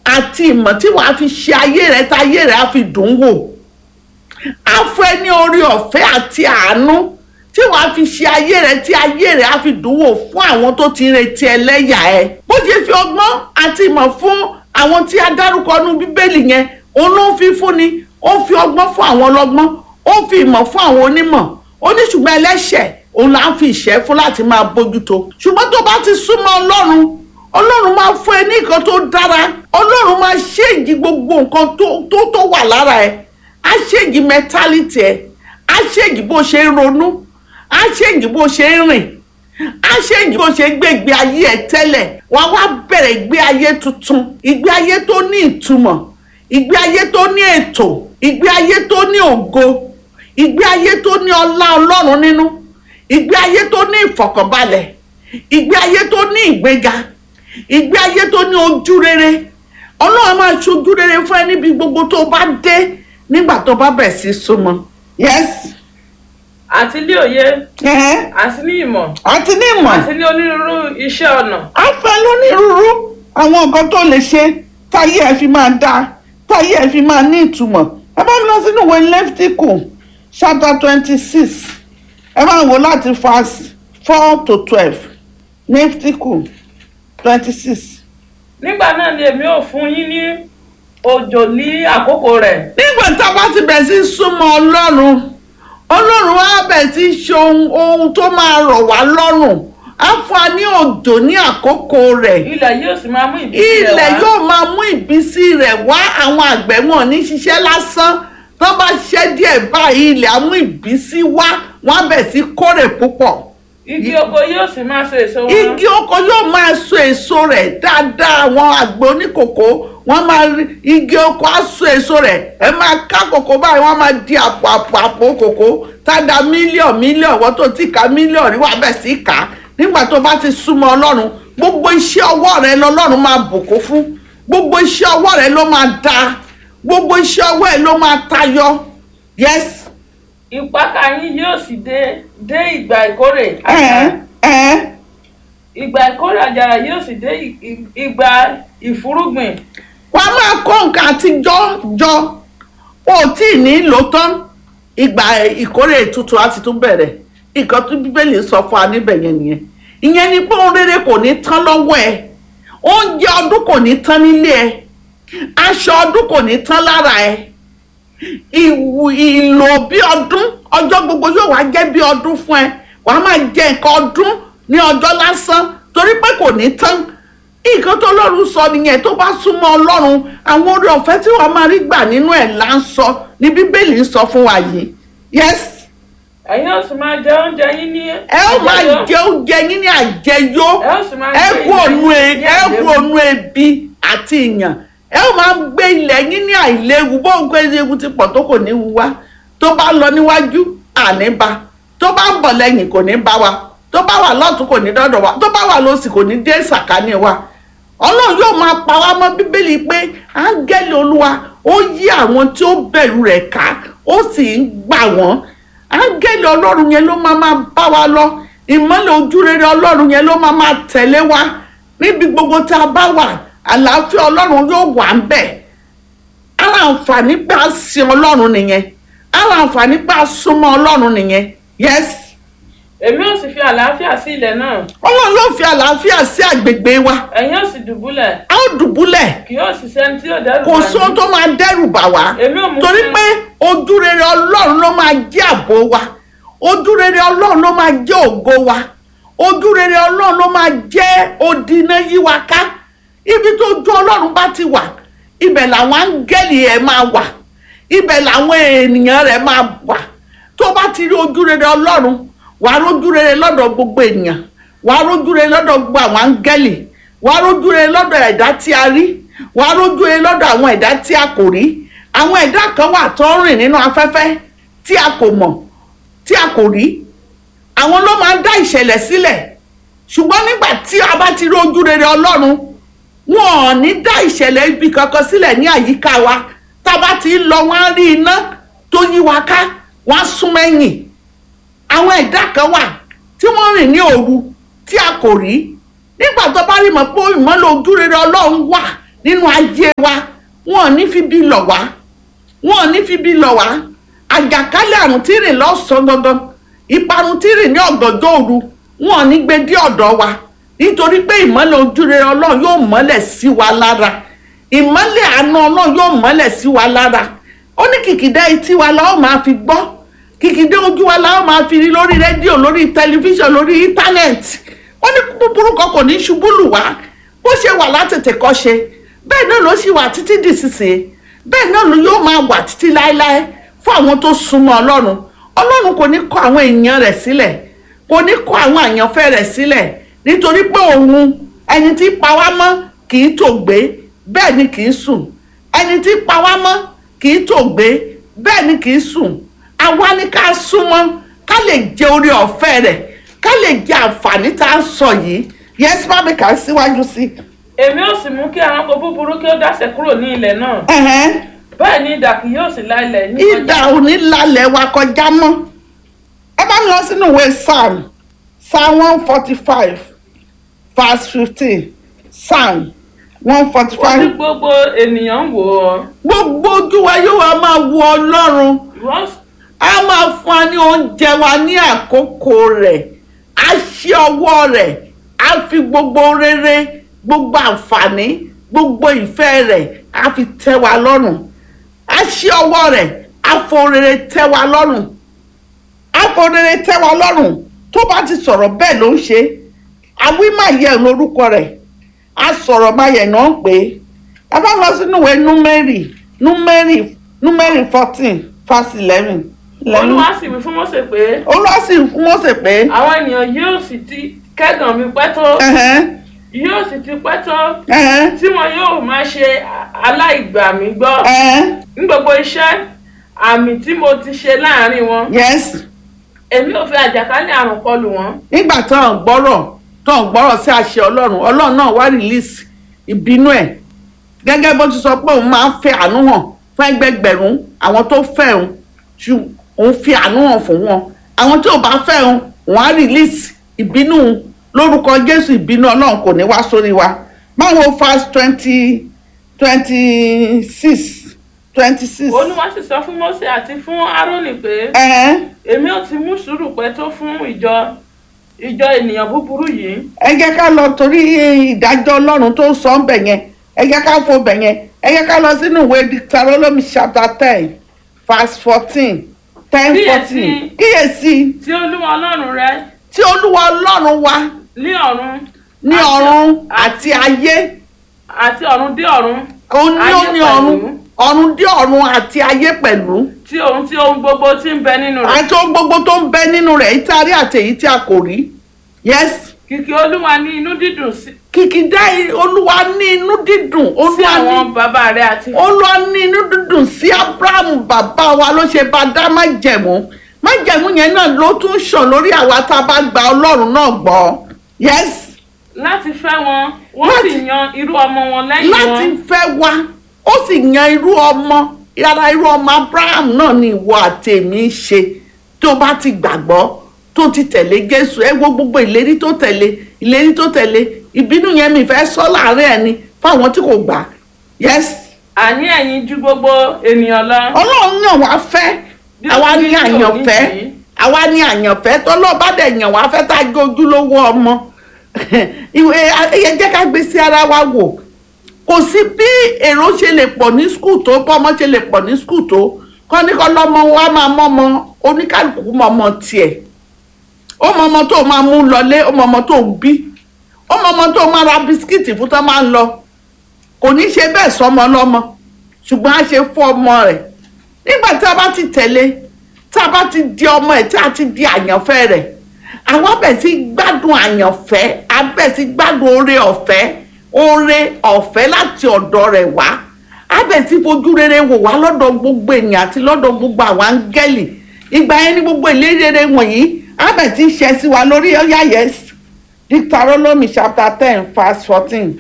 àti ìmọ̀ tí wàá fi ṣe ayé rẹ tá ayé rẹ á fi dùn ún wò á fún ẹ ní orí ọ̀fẹ́ àti àánú tí wàá fi ṣe ayé rẹ tí ayé rẹ á fi dùn wò fún àwọn tó ti ń retí ẹlẹ́yà ẹ bó ṣe fi ọgbọ́n àti ìmọ̀ fún àwọn tí a dárúkọ nú bíbélì yẹn òun ló ń fi fúnni ó ń fi ọgbọ́n fún àwọn ọlọ́gbọ́n ó ń fi ìmọ̀ fún àwọn onímọ̀ ó ní ṣùgbọ́n ẹlẹ́ṣẹ̀ òun là ń fi ìṣẹ́ fún láti máa bójútó ṣùgbọ́n tó bá ti súnmọ́ ọlọ́run ọlọ́run máa fún ẹ ní nǹkan tó dára ọlọ́run máa ṣéǹjì gbogbo nǹkan tó tó tó wà lára ẹ á ṣéǹjì mẹtálítì ẹ á ṣéǹjì bó ṣe ń ronú á ṣéǹjì bó ṣe ń rìn á ṣéǹjì bó ṣe ń gbé ìgbé ayé ẹ tẹ́lẹ̀ wá wá bẹ̀rẹ̀ ìgbé ayé tuntun ìgbé ayé tó ní ìtumọ̀ ìgbé ayé tó ní ètò ìgbé ayé tó ní ògo ìgbé ayé tó ní ọlá ọlọ́run nínú ìgbé ayé tó ní ìfọ̀kànbalẹ̀ ìgbé ayé tó ní ìgbéga ìgbé ayé tó ní ojú rere ọlọ́run máa ṣojú rere fún ẹ níbi gbogbo tó bá dé nígbà tó bá bẹ̀ sí súnmọ́. yes. àti ní òye ẹ̀hẹ́n. àti ní ìmọ̀ àti ní ìmọ̀ àti ní onírúurú iṣẹ́ ọnà á fẹ́ lónírúurú àwọn nǹkan tó lè ṣe táyé ẹ fi máa dáa táyé ẹ fi máa ní ìtumọ̀ ẹ bá mi lọ sínú ìwé lẹ́fítíkù chapter twenty six ẹ máa wò láti verse four to twelve lẹ́fítíkù twenty six. nígbà náà ni èmi ò fún yín ní òjò ní àkókò rẹ̀ nígbà tá a bá ti bẹ̀ sí súnmọ́ ọlọ́run ọlọ́run á bẹ̀ sí ṣe ohun ohun tó máa rọ̀ wá lọ́rùn á fún wa ní òjò ní àkókò rẹ̀ ilẹ̀ yóò sì máa mú ìbísí rẹ̀ ilẹ̀ wá yóò máa mú ìbísí rẹ̀ wá àwọn àgbẹ̀ wọn ní ṣiṣẹ́ lásán tó bá ṣiṣẹ́ díẹ̀ báyìí ilẹ̀ á mú ìbísí wá wọ́n á bẹ̀ sí kórè púpọ̀ igi oko yóò sì máa so èso wọn igi oko yóò máa so èso rẹ̀ dáadáa àwọn àgbẹ̀ oníkòkó wọ́n máa rí igi oko á so èso rẹ̀ ẹ máa ká kòkó báyìí wọ́n máa di àpò àpò àpò kòkó táda mílíọ̀n mílíọ̀n wọ́n tó ti ka mílíọ̀n rí wà bẹ̀ sí kà á nígbà tó bá ti súnmọ́ ọlọ́run gbogbo iṣẹ́ ọwọ́ rẹ lọ́lọ́run máa bùkún fún gbogbo iṣẹ́ ọwọ́ rẹ ló máa dáa gbogbo iṣẹ́ ọwọ́ ẹ ló máa tayọ yes ìpakà yín yóò sì dé dé ìgbà ìkórè ẹ̀ẹ́n ẹ̀ẹ́n ìgbà ìkórè àjàrà yóò sì dé ì- ì- ìgbà ìfúrúgbìn wàá máa kó nǹkan àtijọ́ jọ o tí ì ní lò tán ìgbà ìkórè tuntun á ti tún bẹ̀rẹ̀ nǹkan tó bíbélì sọ fún wa níbẹ̀ yẹn nìyẹn ìyẹn ni pé ohun rere kò ní tán lọ́wọ́ ẹ oúnjẹ ọdún kò ní tán nílé ẹ aṣọ ọdún kò ní tán lára ẹ ìwù ìlò bí ọdún ọjọ́ gbogbo yóò wá jẹ́ bí ọdún fún ẹ wàá máa jẹ nǹkan ọdún ní ọjọ́ lásán torí pé kò ní tán nǹkan tó lọ́run sọ nìyẹn tó bá súnmọ́ ọlọ́run àwọn oore ọ̀fẹ́ tí wàá máa rí gbà nínú ẹ̀ là ń sọ ní bíbélì ń sọ fún wa yìí yes ẹ̀yin ó sì máa jẹ oúnjẹ yín ní ẹ ó máa àjẹyó. jẹ oúnjẹ yín ní àjẹyó ẹ ó sì máa ẹ gbé kú ònú ilẹ̀ e yín ní ẹ kú àìléwu. ònú ebi àti ìyàn ẹ ó máa gbé ilẹ̀ yín ní àìléwu bó ń gbé ewu ti pọ̀ tó kò ní wu wá tó bá lọ níwájú àní bá tó bá ń bọ̀ lẹ́yìn kò ní bá wa tó bá wà lọ́tún kò ní dọ́dọ̀ wa tó bá wà lósì kò ní dé sàkání wa ọlọ́run yóò máa pa wá mọ́ bíbélì pé áńgẹ́lì olúwa ó yí àwọn tí ó bẹ̀rù rẹ̀ ká ó sì ń gbà wọ́n áńgẹ́lì ọlọ́run yẹn ló máa máa bá wa lọ ìmọ́lẹ̀ ojúrere ọlọ́run yẹn ló máa máa tẹ̀lé wa níbi gbogbo tá a bá wà àlàáfíà ọlọ́run yóò wà ń bẹ̀ ara àǹfààní pé a sin ọlọ́run nìyẹn ara àǹfààní pé a súnmọ́ ọlọ́run nìyẹn yes èmi ó sì fi àlàáfíà sí ilẹ̀ náà ọlọ́run yóò fi àlàáfíà sí àgbègbè wa ẹ̀yin ó sì dùbúlẹ̀ a ó dùbúlẹ̀ kì yóò sì sẹ́ni tí yóò dẹ́rù kò bà sóhun yín. tó máa dẹ́rù bà wá èmi ò mú torí fún- pé ojúrere ọlọ́run ló máa jẹ́ ààbò wa ojúrere ọlọ́run ló máa jẹ́ ògo wa ojúrere ọlọ́run ló máa jẹ́ odi iná yí wa ká ibi tó ju ọlọ́run bá ti wà ibẹ̀ làwọn áńgẹ́lì ẹ̀ máa wà ibẹ̀ làwọn ènìyàn rẹ̀ máa wà tó bá ti rí ojúrere ọlọ́run wàá rójúrere lọ́dọ̀ gbogbo ènìyàn wàá rójúrere lọ́dọ̀ gbogbo àwọn áńgẹ́lì wàá rójúrere lọ́dọ̀ ẹ̀dá tí a rí wàá rójúrere lọ́dọ̀ àwọn ẹ̀dá tí a kò rí àwọn ẹ̀dá kan wà tó ń rìn nínú afẹ́fẹ́ tí a kò mọ̀ tí a kò rí àwọn ló máa ń dá ìṣẹ̀lẹ̀ sílẹ̀ ṣùgbọ́n nígbà tí a bá ti rí ojúrere ọlọ́run wọn ò ní dá ìṣẹ̀lẹ̀ ibi kankan sílẹ̀ ní àyíká wa tá a bá ti ń lọ wọ́n á rí iná tó yí wa ká wọ́n á sún mẹ́yìn àwọn ẹ̀dá kan wà tí wọ́n rìn ní òru tí a kò rí nígbà tó bá rí mọ̀ pé ìmọ́lẹ̀ ojúrere ọlọ́run wà nínú ayé wa wọn ò ní fi bí lọ̀ wá wọn ò ní fi bí lọ̀ wá àjàkálẹ̀ àrùn tí rìn lọ́sàn-án gangan ìparun tí rìn ní ọ̀gànjọ́ òru wọn ò ní gbé dé ọ̀dọ̀ wa nítorí pé ìmọ́lẹ̀ ojúrere ọlọ́run yóò mọ́lẹ̀ sí wa lára ìmọ́lẹ̀ àánú ọlọ́run yóò mọ́lẹ̀ sí wa lára ó ní kìkìdá etí wa la ó máa fi gbọ́ kìkìdá ojú wa la ó máa fi rí lórí rédíò lórí tẹlifíṣàn lórí íńtánẹ́ẹ̀tì ó ní búburú kan kò ní ṣubú lù wá bó ṣe wà látètè kọ́ ṣe bẹ́ẹ̀ náà ló sì wà títí dìsinsìnyí bẹ́ẹ̀ náà ló yóò máa wà títí láéláé fún àwọn tó súnmọ́ ọlọ́run ọlọ́run kò ní kọ̀ àwọn èèyàn rẹ̀ sílẹ̀ kò ní kọ̀ àwọn àyànfẹ́ rẹ̀ sílẹ̀ nítorí pé òun ẹni tí pa wá mọ́ kì í tòògbé bẹ́ẹ̀ ni kì í sùn ẹni tí pa wá mọ́ kì í tòògbé bẹ́ẹ̀ ni kì í sùn àwa ni ká súnmọ́ ká lè jẹ orí ọ̀fẹ́ rẹ̀ ká lè jẹ àǹfààní tá a sọ yìí yẹn bá mi kà á síwájú sí. èmi ò sì mú kí ẹranko búburú kí ó dáṣẹ kúrò ní ilẹ̀ náà ẹ̀hẹ́n bẹ́ẹ̀ ni idà kì yóò sì la ilẹ̀ ní ìdà òní lálẹ́ wa kọjá mọ́ ẹ bá mi lọ sínú ìwé psalm psalm one forty five verse fifteen psalm one forty ó ní five gbogbo ènìyàn ń wò ó gbogbo ojú wa yóò wá máa wo ọlọ́run ìwọ a máa fún wa ní oúnjẹ wa ní àkókò rẹ̀ a ṣí ọwọ́ rẹ̀ a fi gbogbo rere gbogbo àǹfààní gbogbo ìfẹ́ rẹ̀ a fi tẹ́ wa lọ́rùn a ṣí ọwọ́ rẹ̀ a fo rere tẹ́ wa lọ́rùn a fo rere tẹ́ wa lọ́rùn tó bá ti sọ̀rọ̀ bẹ́ẹ̀ ló ń ṣe àwí máa yẹ lórúkọ rẹ̀ a sọ̀rọ̀ máa yẹ náà pé ẹ bá lọ sínú ìwé númẹ́rì númẹ́rì númẹ́rì fourteen verse eleven olúwa sì wí fún Mósè pé olúwa sì fún Mósè pé àwọn ènìyàn yóò sì ti kẹ́gàn mi pẹ́ tó ẹ̀hẹ́n, yóò sì ti pẹ́ tó ẹ̀hẹ́n, tí wọn yóò máa ṣe aláìgbà mi gbọ́ ẹ̀hẹ́n, ní gbogbo iṣẹ́ àmì tí mo ti ṣe láàrin wọn yes èmi ò fi àjàkálẹ̀ àrùn kọlù wọn nígbà tó ń gbọ́rọ̀ tó ń gbọ́rọ̀ sí àṣẹ ọlọ́run ọlọ́run náà wá release ìbínú ẹ̀ gẹ́gẹ́ bó ti sọ pé òun máa ń fẹ́ àánú hàn fún ẹgbẹgbẹ̀rún àwọn tó fẹ́ òun ṣù òun fi àánú hàn fún wọn àwọn tí ò bá fẹ́ òun òun á release ìbínú òun lórúkọ jésù ìbínú ọlọ́run kò ní wá sórí wa báwo fast twenty twenty six twenty six olúwa sì sọ fún Mósè àti fún Árónì pé èmi ò ti mú sùúrù pẹ́ tó fún ìjọ ìjọ ènìyàn búburú yìí ẹ jẹ́ ká lọ torí ìdájọ́ ọlọ́run tó sọ ń bẹ̀ yẹn ẹ jẹ́ ká fo bẹ̀ yẹn ẹ jẹ́ ká lọ sínú ìwé Deuteronomy chapter ten verse fourteen ten Kíyèsí. fourteen kíyèsí tí olúwa ọlọ́run rẹ tí olúwa ọlọ́run wa ní ọ̀run ní àti- ọ̀run àti ayé àti ọ̀run dé ọ̀run òun ní ó Ayé ní pẹ̀lú. ọ̀run ọ̀run dé ọ̀run àti ayé pẹ̀lú tí ohun tí ohun gbogbo tí ń bẹ nínú rẹ̀ àti ohun gbogbo tó ń bẹ nínú rẹ̀ èyí tí a rí àti èyí tí a kò rí yes kìkì olúwa ní inú dídùn sí kìkìdá olúwa ní inú dídùn sí olúwa ní àwọn bàbá rẹ àti olúwa ní inú dúdùn sí abrahamu bàbá wa ló ṣe bá dá májẹ̀mú májẹ̀mú yẹn náà ló tún ṣàn lórí àwa tá a bá gba ọlọ́run náà gbọ́ yes láti fẹ́ wọn wọ́n Láti- sì yan irú ọmọ wọn lẹ́yìn láti wọn fẹ́ wa ó sì yan irú ọmọ yàrá irú ọmọ abraham náà ni ìwọ àtẹ̀mí ń ṣe tó bá ti gbàgbọ́ tó ti tẹ̀lé jésù ẹ wo gbogbo ìlérí tó tẹ̀lé ìlérí tó tẹ̀lé ìbínú yẹn mi fẹ́ sọ láàárín ẹni fáwọn tí kò gbà yes àní ẹ̀yin ju gbogbo ènìyàn lọ ọlọ́run yàn wá fẹ́ Bí àwa ó ní ní àyànfẹ́ òní àwa ní àyànfẹ́ tọ́lọ́ba dẹ̀ yàn wá fẹ́ tá a gbé ojúlówó ọmọ ìwé ẹ jẹ́ ká gbé sí ara wa wò kò sí bí èrò ṣe lè pọ̀ ní skul tó bọ́mọ ṣe lè pọ̀ ní skul tó kọ́ ní kọ́ lọ́mọ wa máa mọ́mọ oníkálukú mọ́mọ tiẹ̀ ó mọ ọmọ tó máa mú lọlé ó mọ ọmọ tó ń bí ó mọ ọmọ tó máa ra bisikíìtì fún tó máa ń lọ kò ní ṣe bẹ́ẹ̀ sọmọ lọ́mọ ṣùgbọ́n á ṣe fún ọmọ rẹ̀ nígbà tí a bá ti tẹ̀lé tí a bá ti di ọmọ ẹ̀ tí a ti di àyànfẹ́ rẹ̀ àwọn bẹ̀ sí gbádùn àyànfẹ́ a bẹ̀ sí gbádùn oore ọ̀fẹ́ oore ọ̀fẹ́ láti ọ̀dọ̀ rẹ̀ wá a bẹ̀ sí fojú rere wò wá lọ́dọ̀ gbogbo ènìyàn àti lọ́dọ̀ gbogbo àwọn áńgẹ́lì ìgbà yẹn ni gbogbo ìlérí rere wọ̀nyí a bẹ̀ sí ṣẹ sí wa lórí ọ̀yà yes Deuteronomy chapter ten verse fourteen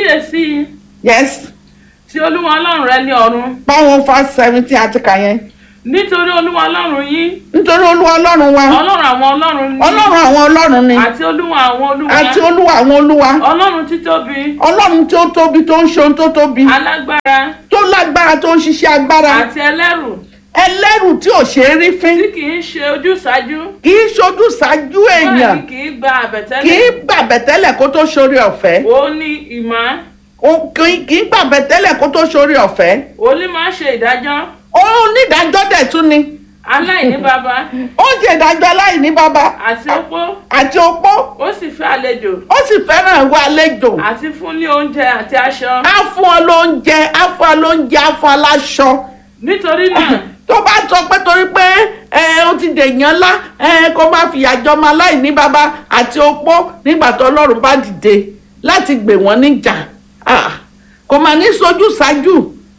kíyèsí yes tí olúwa ọlọ́run rẹ ní ọ̀run báwọn verse seventeen àti kà yẹn nítorí olúwa ọlọ́run yín nítorí olúwa ọlọ́run wa ọlọ́run àwọn ọlọ́run ní ọlọ́run àwọn ọlọ́run ni àti olúwa àwọn olúwa àti olúwa àwọn olúwa ọlọ́run títóbi ọlọ́run tí ó tóbi tó ń ṣe ohun tó tóbi alágbára tó lágbára tó ń ṣiṣẹ́ agbára àti ẹlẹ́rù ẹlẹ́rù tí ò ṣe é rí fín tí kì í ṣe ojúsàájú kì í ṣojú ṣáájú bẹ́ẹ̀ èèyàn ni kì í gba kì í àbẹ̀tẹ́lẹ̀ gbàbẹ̀tẹ́lẹ̀ kó tó ṣorí ọ̀fẹ́ ó ní ìmọ̀ Ó- kì í- kì í gbàbẹ̀tẹ́lẹ̀ kó tó ṣorí ọ̀fẹ́ ó ní máa ṣe ìdájọ́ ó onídàájọ́ dẹ̀ tún ni aláìní baba ó ń ṣe ìdájọ́ aláìní bàbá àti opó àti opó ó sì fẹ́ àlejò ó sì fẹ́ràn ìwà àlejò àti fún ní oúnjẹ àti aṣọ á fún ọ lóúnjẹ á fún ọ lóúnjẹ á fún ọ láṣọ nítorí náà tó bá sọ pé torí pé ẹ ó ti dèèyàn ńlá ẹ kó má fìyà jọmọ aláìní bàbá àti opó nígbà tó ọlọ́run bá dìde láti gbè wọ́n níjà Ah, kò mà ní sojú ṣáájú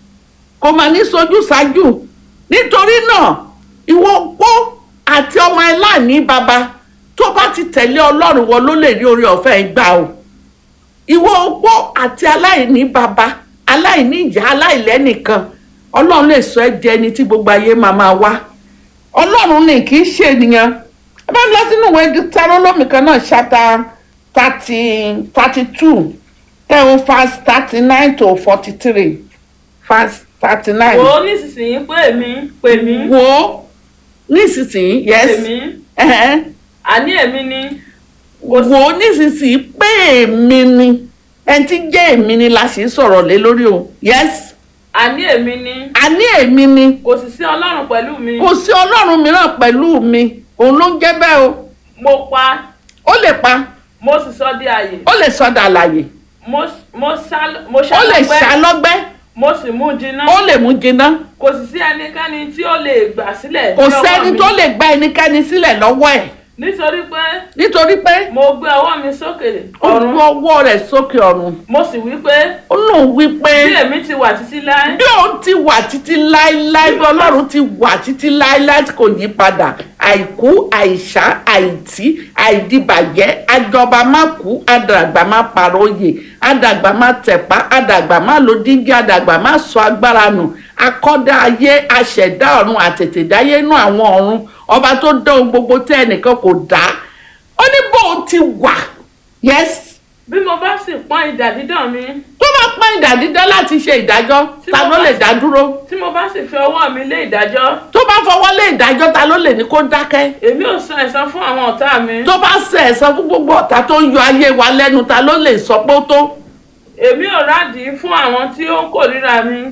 kò mà ní sojú ṣáájú nítorí náà ìwọ opó àti ọmọ aláìní bàbá tó bá ti tẹ̀lé ọlọ́run wọn ló lè rí orí ọ̀fẹ́ gbà o ìwọ opó àti aláìní bàbá aláìní ìyá aláìlẹ́nìkan ọlọ́run lè sọ ẹ́ di ẹni tí gbogbo ayé máa máa wá ọlọ́run ni kì í ṣe ènìyàn ẹ bá lọ sínú ìwé Deuteronomy kan náà ṣáta thirty thirty two ẹ o verse thirty nine to forty three verse thirty nine wò ó nísinsìnyí pé èmi pè mí wo nísinsìnyí pè yes mí ẹ̀hẹ́n. àní èmi ni wò ó nísinsìnyí pé èmi ni ẹni tí jẹ́ èmi ni la sì ń sọ̀rọ̀ lé lórí o yes àní èmi ni àní èmi ni kò sì sí ọlọ́run pẹ̀lú mi kò sí ọlọ́run mìíràn pẹ̀lú mi òun ló ń jẹ́ bẹ́ẹ̀ o mo pa ó lè pa mo sì sọ di àyè ó lè sọdà àlàyé mo mo sá mo ó lè ṣàlọ́gbẹ́ ṣàlọ́gbẹ́ mo sì mú jiná ó lè mú jiná kò sì sí ẹnikẹ́ni tí ó lè gbà sílẹ̀ kò ní ọwọ́ sẹ́ni mi. tó lè gba ẹnikẹ́ni sílẹ̀ lọ́wọ́ ẹ̀ nítorí pé nítorí pé mo gbé ọwọ́ mi sókè ó ọ̀run gbé ọwọ́ rẹ̀ sókè ọ̀run mo sì wí pé ó lóun wí pé bí èmi ti wà títí láé bí òun ti wà títí láéláé bí ọlọ́run ti wà títí láéláé tí kò yí padà àìkú àìsá àìtí àìdìbàjẹ́ àjọba má kú àdàgbà má paróyè àdàgbà má tẹ̀pá àdàgbà má lo dígí àdàgbà má sọ agbára nù akọ́dá ayé aṣẹ̀dá ọ̀run àtètèdáyé inú àwọn ọ̀run ọba tó dá ohun gbogbo tẹ́ ẹnìkan kò dá ó ní bóun ti wà yes bí mo bá sì pọ́n idà dídàn mi tó bá pọ́n ìdá dídá láti ṣe ìdájọ́ Tí ta mo ló bá lè sì- dá dúró tí mo bá sì fi ọwọ́ mi lé ìdájọ́ tó bá fọwọ́ lé ìdájọ́ ta ló lè ní kó dákẹ́ èmi ò san ẹ̀san fún àwọn ọ̀tá mi tó bá ṣe ẹ̀san fún gbogbo ọ̀tá tó ń yọ ayé wa lẹ́nu ta ló lè sọ pé ó tó. èmi ò rádìí fún àwọn tí ó ń kórìíra mi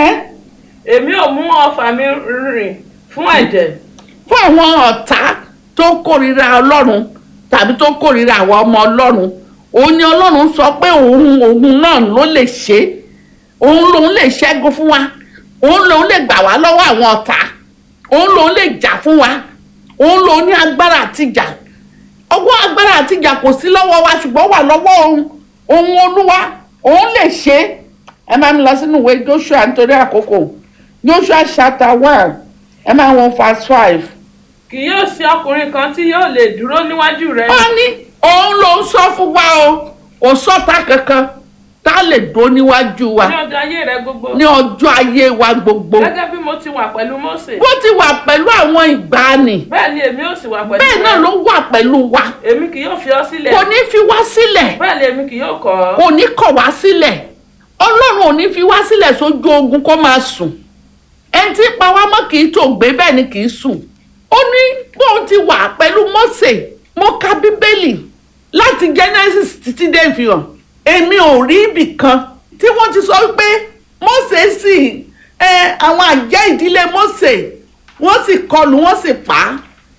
èmi ò mú ọfà mi rìn fún ẹ̀jẹ̀ fún àwọn ọ̀tá tó kórìíra ọlọ́run tàbí tó kórìíra àwọn ọmọ ọlọ́run òun ni ọlọ́run sọ pé òun òun náà ló lè ṣe é. òun lòun lè ṣẹ́gun fún wa òun lòun lè gbà wá lọ́wọ́ àwọn ọ̀tá òun lòun lè jà fún wa òun lòun ní agbára àtijà ọwọ́ agbára àtijà kò sí lọ́wọ́ wa ṣùgbọ́n wà lọ́wọ́ òun òun olúwa òun lè ṣe é ẹ máa ń lọ sínú ìwé Joshua nítorí àkókò Joshua chapter one ẹ máa wọn verse five kì yóò sí ọkùnrin kan tí yóò lè dúró níwájú rẹ ó ní òun ló ń sọ fún wa o kò sọ́ta kankan tá a lè dó níwájú wa ní ọjọ́ ayé rẹ gbogbo ní ọjọ́ ayé wa gbogbo gẹ́gẹ́ bí mo ti wà pẹ̀lú Mósè bó ti wà pẹ̀lú àwọn ìgbàanì bẹ́ẹ̀ ni èmi ò sì wà pẹ̀lú bẹ́ẹ̀ náà rẹ ló wà pẹ̀lú wa èmi kì yóò fi ọ sílẹ̀ kò ní fi wá sílẹ̀ bẹ́ẹ̀ ni èmi kì yóò kọ̀ ọ́ kò ní kọ̀ wá sílẹ̀ ọlọ́run ò ní fi wá sílẹ̀ sójú ogun kó máa sùn ẹni tí pa wá mọ́ kì í tó gbé bẹ́ẹ̀ ni kì í sùn ó ní bóun ti wà pẹ̀lú Mósè mo ka bíbélì láti Genesis títí dé ìfihàn èmi ò rí ibì kan tí wọ́n ti sọ pé Mósè sì ẹ àwọn àjẹ́ ìdílé Mósè wọ́n sì kọlù wọ́n sì pa á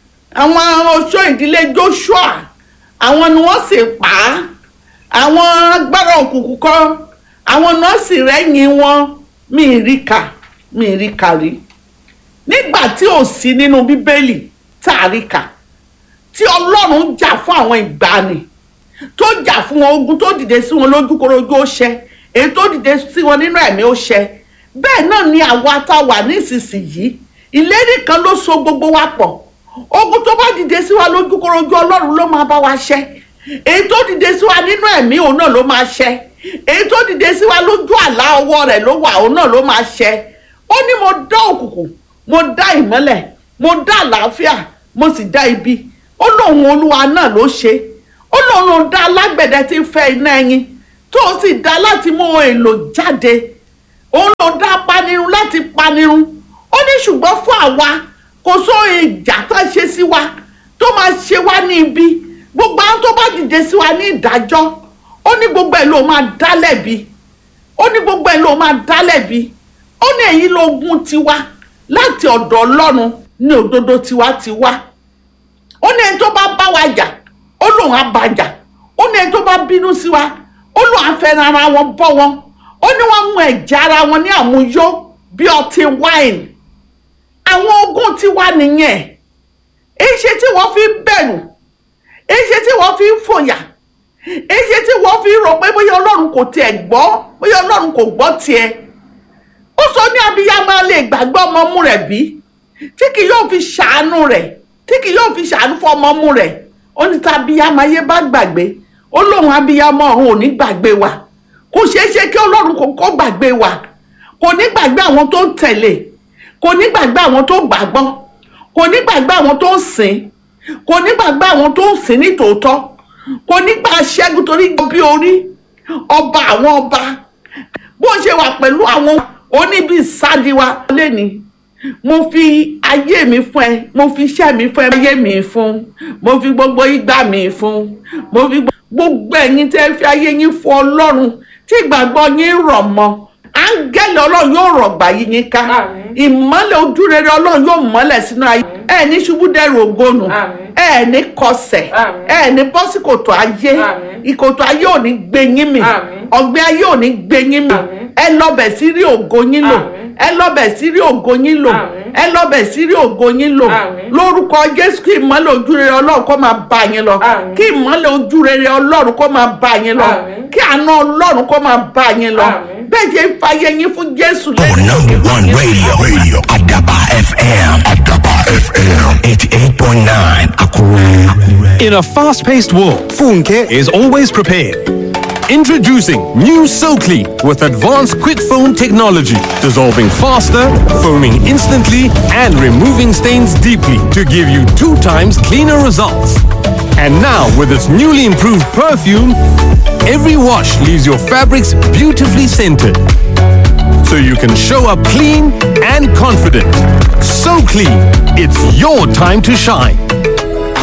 àwọn oṣó ìdílé Joshua àwọn ni wọ́n sì pa á àwọn agbára òkùnkùn kan àwọn nọ́ọ̀sì rẹ́yìn wọn mi ì rí kà mi ì rí kà rí nígbà tí ò sí nínú bíbélì tá a rí kà tí ọlọ́run jà fún àwọn ìgbàanì tó jà fún wọn ogun tó dìde sí wọn lójúkorojú ó ṣẹ èyí tó dìde sí wọn nínú ẹ̀mí ó ṣẹ bẹ́ẹ̀ náà ni àwa tá a wà nísinsìnyí ìlérí kan ló so gbogbo wa pọ̀ ogun tó bá dìde sí wa lójúkorojú ọlọ́run ló máa bá wa ṣẹ èyí tó dìde sí wa nínú ẹ̀mí òun náà ló máa ṣẹ èyí tó dìde sí wa lójú àlá ọwọ́ rẹ̀ ló wà òun náà ló máa ṣẹ ó ní mo dán òkùnkùn mo dá ìmọ́lẹ̀ mo dá àlàáfíà mo sì dá ibi ó lóun olúwa náà ló ṣe ó lóun ló dá alágbẹ̀dẹ tí ń fẹ́ iná ẹyin tó o sì dá láti mú ohun èlò jáde òun ló dá panirun láti panirun ó ní ṣùgbọ́n fún àwa kò sóhun ìjà tó ṣe sí wa tó máa ṣe wá ní ibi gbogbo àwọn tó bá dìde sí wa ní ìdájọ́ ó ní gbogbo ẹ̀ ló máa dá lẹ́bi ó ní gbogbo ẹ̀ ló máa dá lẹ́bi ó ní èyí lógún tiwa láti ọ̀dọ̀ ọlọ́run ní òdodo tiwa ti wá ó ní ẹni tó bá bá wa jà ó lóun á bá jà ó ní ẹni tó bá bínú sí wa ó lóun á fẹ́ ara wọn bọ́ wọn ó ní wọ́n mú ẹ̀jẹ̀ ara wọn ní àmúyó bí ọtí wáìnì àwọn ogún tiwa nìyẹn èyí ṣe tí wọ́n fi ń bẹ̀rù èyí ṣe tí wọ́n fi ń fòyà èyí ṣe tí wọ́n fi ń rò pé bóyá ọlọ́run kò tiẹ̀ gbọ́ bóyá ọlọ́run kò gbọ́ tiẹ̀ ó sọ ní abiyamọ lè gbàgbọ́ ọmọ ọmú rẹ̀ bí tí kì yóò fi ṣàánú rẹ̀ tí kì yóò fi ṣàánú fún ọmọ ọmú rẹ̀ ó ní tá abiyamọ ayé bá gbàgbé ó lóun abiyamọ ọ̀run ò ní gbàgbé wa kò ṣeé ṣe kí ọlọ́run kò kó gbàgbé wa kò ní gbàgbé àwọn tó ń tẹ̀lé kò ní gbàgbé àwọn tó gbàgbọ́ kò ní gbàgbé àwọn tó ń sìn kò ní gbàgbé àwọn tó ń sìn ní tòótọ́ kò ní gbà ṣẹ́gun torí bí orí ọba àwọn ọba bó ṣe wà pẹ̀lú àwọn oníbi sádiwa lẹ́ni mo fi ayé mi fún ẹ mo fi iṣẹ́ mi fún ẹ ayé mi fún mo fi gbogbo ìgbà mi fún mo fi gbogbo ẹ̀yin tẹ́ fi ayé yín fún ọlọ́run tí ìgbàgbọ́ yín rọ̀ mọ́ áńgẹ́lì ọlọ́run yóò rọ̀gbà yí yín ká ìmọ́lẹ̀ ojúrere ọlọ́run yóò mọ́lẹ̀ sínú ayé ẹ ní ṣubú dẹrù ògónù ẹ ní kọsẹ̀ ẹ ní bọ́sí kòtò ayé ìkòtò ayé ò ní gbé yín mì ọ̀gbẹ́ ayé ò ní gbé yín mì ẹ lọ́bẹ̀ sí rí ògo yín lò ẹ lọ́bẹ̀ sí rí ògo yín lò ẹ lọ́bẹ̀ sí rí ògo yín lò lórúkọ jésù kí ìmọ́lẹ̀ ojúrere ọlọ́run kó máa bá yín lọ kí ìmọ́lẹ̀ ojúrere ọlọ́run kó máa bá yín lọ kí àánú ọlọ́run kó máa bá yín lọ bẹ́ẹ̀ jẹ́ fàyè yín fún jésù Our number one radio, radio, Adaba FM, Adaba FM, 88.9, Akure. In a fast paced world, Funke is always prepared. Introducing new SoClean with advanced quick foam technology, dissolving faster, foaming instantly, and removing stains deeply to give you two times cleaner results. And now, with its newly improved perfume, every wash leaves your fabrics beautifully scented. So you can show up clean and confident. So clean, it's your time to shine.